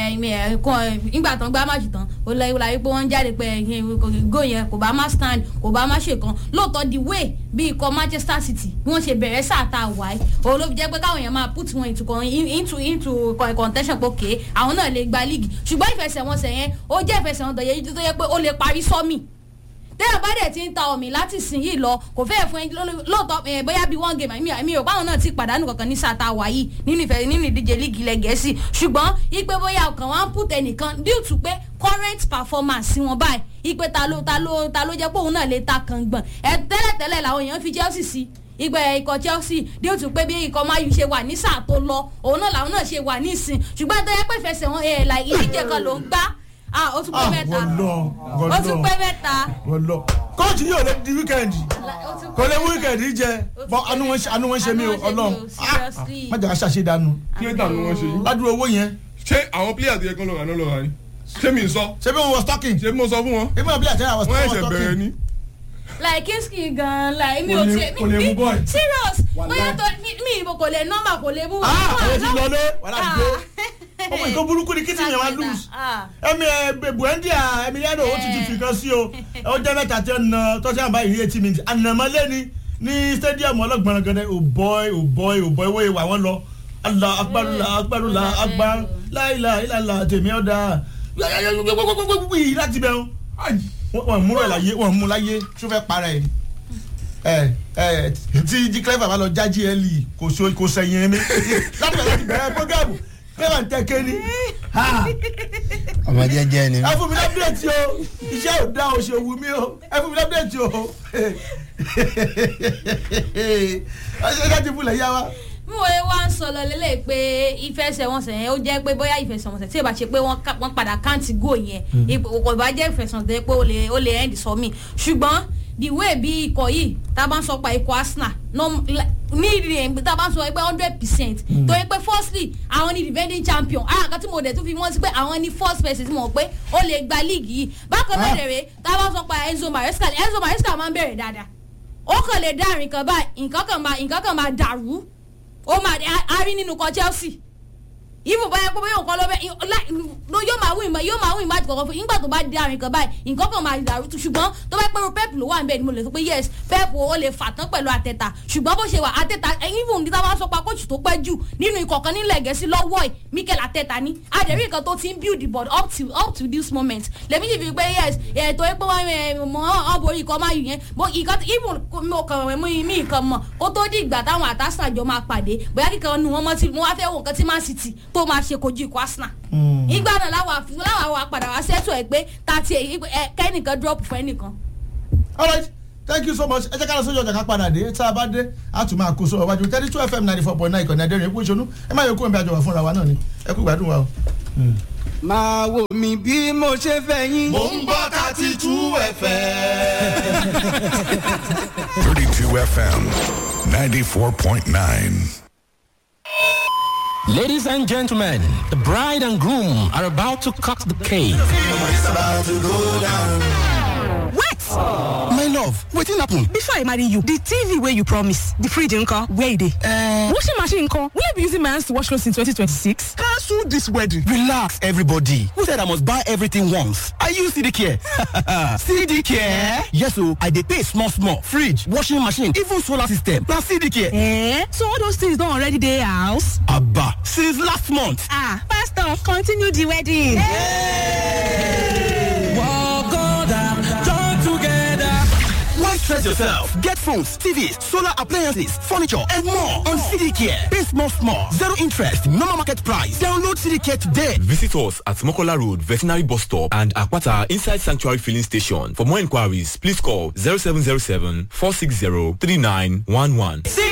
ìgbà tán gbá májì tán ó lọ ìwúlà wípé wọ́n ń jáde pé goal yẹn kò bá má stand kò bá má ṣe kan lóòótọ́ the way bí ikọ̀ manchester city bí wọ́n ṣe bẹ̀rẹ̀ sáà tá a wà yìí òun ló fi jẹ́ pé káwọn èèyàn máa put wọn into into into contention pé ké àwọn náà lè gba league ṣùgbọ́n ìfẹsẹ̀wọnsẹ̀ yẹn ó jẹ́ ìfẹsẹ̀wọnsẹ̀ yẹn tó yẹ pé ó lè parí sọ́mì téèyàn bá dẹ̀ ti ń ta omi láti sìn yìí lọ kò fẹ́ẹ̀ fún ẹ lóòótọ́ bóyá bíi one game mi ò báwọn náà ti pàdánù kankan ní sata wà yìí nínú ìfẹ́ nínú ìdíje líìgì ilẹ̀ gẹ̀ẹ́sì ṣùgbọ́n ipe bóyá ọkàn wa ń put ẹnìkan due to pé current performance wọn báyìí ipe ta ló ta ló ta ló jẹ́ pé òun náà lè ta kàn gbọ̀n ẹ tẹ́lẹ̀tẹ́lẹ̀ làwọn èèyàn fi Chelsea sí ìgbẹ́ ikọ̀ Chelsea due to pé bí ikọ̀ mayu ṣe wà ní sáà tó lọ òun náà làwọn náà ṣe wà ní ìsìn ṣùgbọ́n tó yẹ pé ìfẹsẹ̀ wọn ẹ̀ là ìdíje kan ló ń gbá ah ó tún pé mẹ́ta ó tún pé mẹ́ta. wọlọ kóòtù yóò lè di wíkẹ́ndì kò lè wíkẹ́ndì jẹ bọ anu wọn ṣe mí o Ọlọ́run má jà ká ṣàṣe dànù kí ló dànù wọn ṣe yìí. ládùúgbò owó yẹn. ṣé àwọn pílíà tó yẹ kán lọ rà náà lọ rà ni ṣé mi ń sọ. ṣé bí wọn wọ stocking. ṣé mo sọ fún wọn. èmi náà bí àtẹ́yà wọ wọ́n stocking. ẹ̀ṣẹ̀ bẹ̀rẹ̀ ni. like kinski gan like mi ò tiẹ̀ kò lè mú boy. serious bóyá tó mi ìbò kò lè nọ́mbà kò lè mú. ah àwọn ti lọ lé wàhálà ti dé ọmọ ìkó burúkú ni kìtìmí wa lose ẹmi ẹ buendi a emiliano ó ti ti fi kan sí o ó jẹ mẹ́ta tí ó na tọ́sí àbá ìrí eighty minutes ànàmọ́lé ni ní stadium ọlọ́gbọ̀n gẹ́gẹ́ o boy o boy o boy wọ́n wà wọ́n lọ ala akparula akparula akpa láìla ìlàlà tèmi ọ̀dà yìí láti bẹ̀ o wọ́n mú rẹ̀ láyé wọ́n mú láyé tó fẹ́ para ẹ̀ ẹ ẹ tí jí clever bá lọ jájí ẹ lì kò so kò sẹ́yìn mi láti bẹ̀rẹ̀ láti bẹ̀rẹ̀ programu clever ń tẹ́ kéde ọmọ jẹjẹ ni. ẹ fún mi lábẹ́ẹ̀tì o iṣẹ́ ò dá o ṣe wù mí o ẹ fún mi lábẹ́ẹ̀tì o ọṣẹ láti fúnlẹ̀ yá wa. mo wá ń sọ lọ lélẹ̀ pé ìfẹsẹ̀wọnsẹ̀ yẹn ó jẹ́ pé bóyá ìfẹsẹ̀wọnsẹ̀ tí ìbá ṣe pé wọ́n padà káǹtì gò yẹn kò bá jẹ́ ìfẹsẹ̀wọnsẹ̀ pé ó lè ó lè end sọmí ṣùgbọ́n the way bí ikọ̀ yìí tá a bá ń sọ pa ikọ̀ Arsenal ní ìrìn tá a bá ń sọ pé hundred percent tó yẹ pé firstly àwọn ni defending champion àwọn kan tí mo dẹ̀ tún fi wọ́n sí pé àwọn ni first person tí mo pé ó lè gba league yìí bákan náà dẹ̀ rẹ̀ tá a bá sọ pa Enzo Maresca Enzo Maresca máa ń bẹ̀rẹ̀ dáadáa ó kàn lè dá àrìn kan báyìí nǹkan kan máa nǹkan kan máa dàrú ó máa a rí nínú kan Chelsea even báyà pé bóyá nǹkan lọ́bẹ̀ yóò máa wí ìmọ̀ yóò máa wí ìmọ̀ àti kọ̀ọ̀kan fún nígbà tó bá di àrùn kan báyìí nǹkan kan máa dàrú tu ṣùgbọ́n tó bá pẹ́rù pep ló wà ń bẹ̀ ni mo lè sọ pé yes pep ó lè fà tán pẹ̀lú àtẹ̀tà ṣùgbọ́n bó ṣe wà àtẹ̀tà even níta bá sọ pa kóòtù tó pẹ́ jù nínú ikọ̀ kan nílẹ̀ gẹ̀ẹ́sì lọ́wọ́ ẹ̀ Mikel Arteta ni adẹ̀rí nǹkan tó ti ń build the board up to up to this moment lèmi sì fi pé yes ètò epo wọn borí ikọ̀ máa yù yẹn bó nǹkan even mo kàn mí mi nǹkan mọ̀ kó tó di ìgbà táwọn àtàsà jọ máa pàdé bóyá kíkan nu wọn mọ́ tí mo wá fẹ́ wò nǹkan tí Man City tó máa ṣe kojú ikọ̀ Arsenal. ìgbà náà láwọn àfihàn láwọn àwọn padà wá sẹ́tù ẹ̀ pé tàti kẹ́nìkan drop fún ẹnìkan. alright thank you so much ẹ jẹ́ ká lọ sójú ọjà ká padà dé tá a bá dé a tún máa kó sọ ọ̀wájú thirty two fm ninety four point nine ìkànnì adẹ́rìn epo ìṣonú ẹ má yọ kó ẹ̀mí àjọwà fúnra wa náà ni ẹ kú ìgbádùn wa o. máa wò mí bí mo ṣe fẹ́ yín. Mo ń gbọ́ thirty two FM. 32 FM 94.9. Ladies and gentlemen, the bride and groom are about to cut the cake. It's about to go down. What? My lord. love wetin happen. before i marry you the tv wey you promise the fridge nko where e dey. Uh, washing machine nko will i be using my hands to wash clothes in 2026. cancel this wedding. relax everybody who said i must buy everything once i use cd care. cd care. yes o i dey pay small small fridge washing machine even solar system na cd care. Eh? so all those things don already dey house. aba since last month. ah pastor continue the wedding. Why stress yourself? Get phones, TVs, solar appliances, furniture, and more on CD Care. Pay small, small, zero interest, normal market price. Download CD Care today. Visit us at Mokola Road, Veterinary Bus Stop, and Akwata Inside Sanctuary Filling Station. For more inquiries, please call 0707 460 3911.